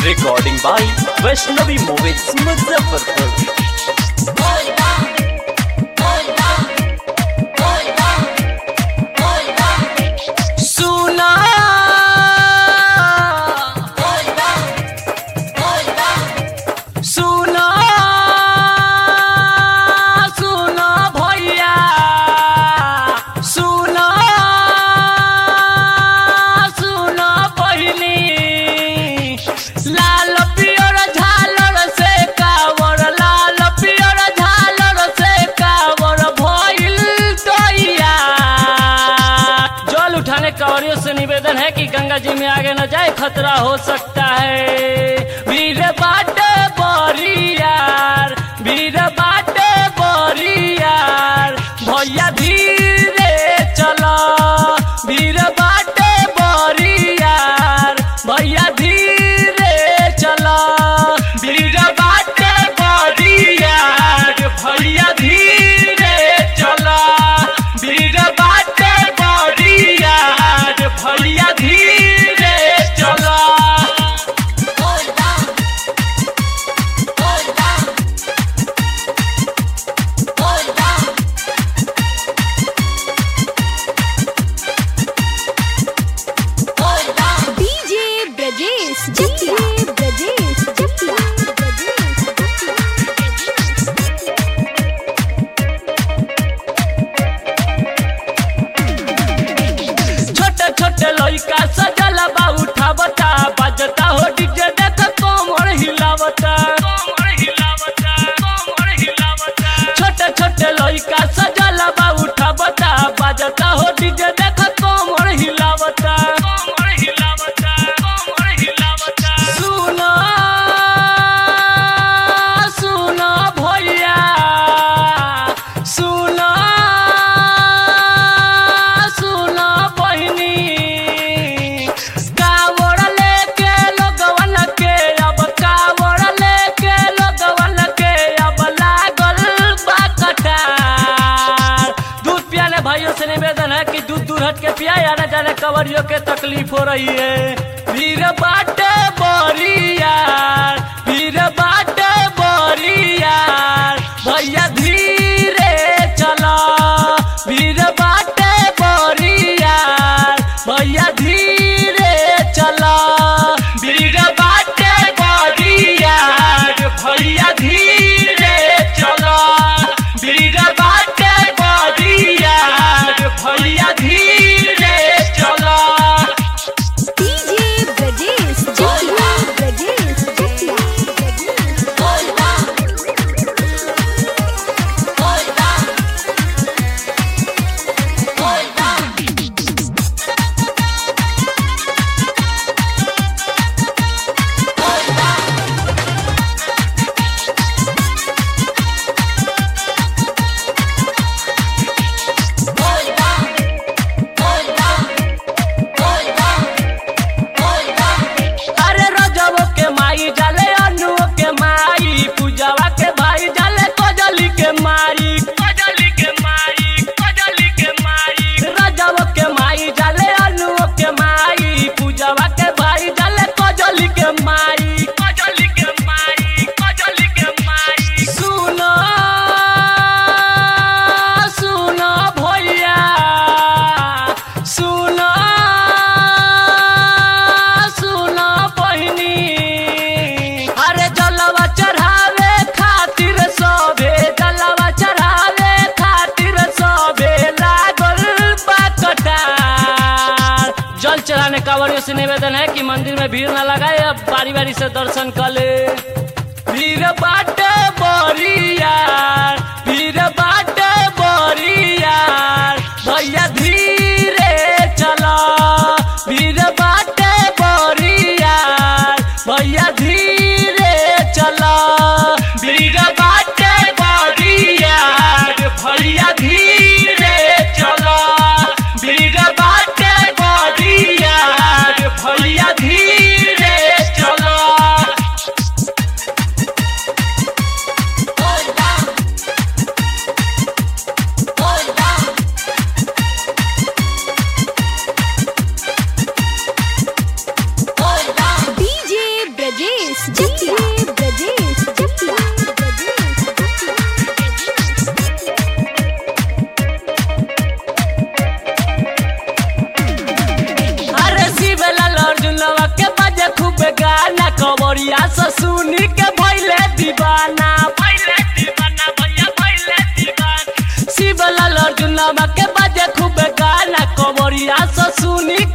Recording by Vaishnavi Movies Muzaffarpur. सुना सुना सुना भैया सुना सुना बहिनी लाल पियर झालर से कावर लाल पियर झालर से कावर भइल तैया जल उठाने कांवरियों से निवेदन है कि गंगा जी में आगे न जाए खतरा हो सकता है वीर बाट बोरियार वीर बाट बोरियार भैया धीरे चलो वीर बाट बोरियार भैया धीरे चलो वीर बाट बोरियार भैया धीरे चलो वीर बाट बोरियार भैया धीरे चलो डीजे ब्रजेश डीजे ब्रजेश ब्रजेश छोटे छोटे लइका सजल बा उठावता बजता हो डीजे देख कोमर हिलावता छोटे छोटे लइका सजल बा उठावता बजता हो डीजे देख कोमर हिलावता सुनो सुनो भैया सुनो सुनो बहिनी कावड़ लेके लोगवन के अब कावड़ लेके लोगवन के अब लागल बा कटार दूध पियाने भाइयों से निवेदन है कि दूध दूर हट के पिया या न जाने कवरियों के तकलीफ हो रही है वीर बाट बोरियार वीर बाट बोरियार भैया धीरे चलो वीर बाट बोरियार भैया धीरे चलो वीर बाट बोरियार भैया धीरे चलो वीर बाट बोरियार भैया धीरे चलो डीजे ब्रजेश डीजे ब्रजेश अरे रजबो के माई जाले अनुओ के माई पूजावा के भाई जाले कजली के माई कजली के माई कजली के माई रजबो के माई जाले अनुओ के माई पूजावा के भाई जाले कजली के माई कजली के माई कजली के माई सुनो सुनो भैया सुनो सुनो बहिनी अरे जलवा चढ़ावे खातिर सबे जलवा चढ़ावे खातिर सबे लागल बा कटार जल चढ़ाने कांवरियों से निवेदन है कि मंदिर में भीड़ न लगाए अब बारी बारी से दर्शन कर ले भीड़ बाट बोरियार भीड़ बाट बोरियार भैया धीरे चलो भीड़ बाट बोरियार भैया धीरे चलो भीड़ बाट बोरियार भैया धीरे चलो भीड़ बाट बोरियार भैया धीरे चलो कमरिया से सुनी के भैले दीवाना भैले दीवाना भैया भैले दीवाना शिवलाल अर्जुनवा के बाजे खूब गाना कमरिया से सुनी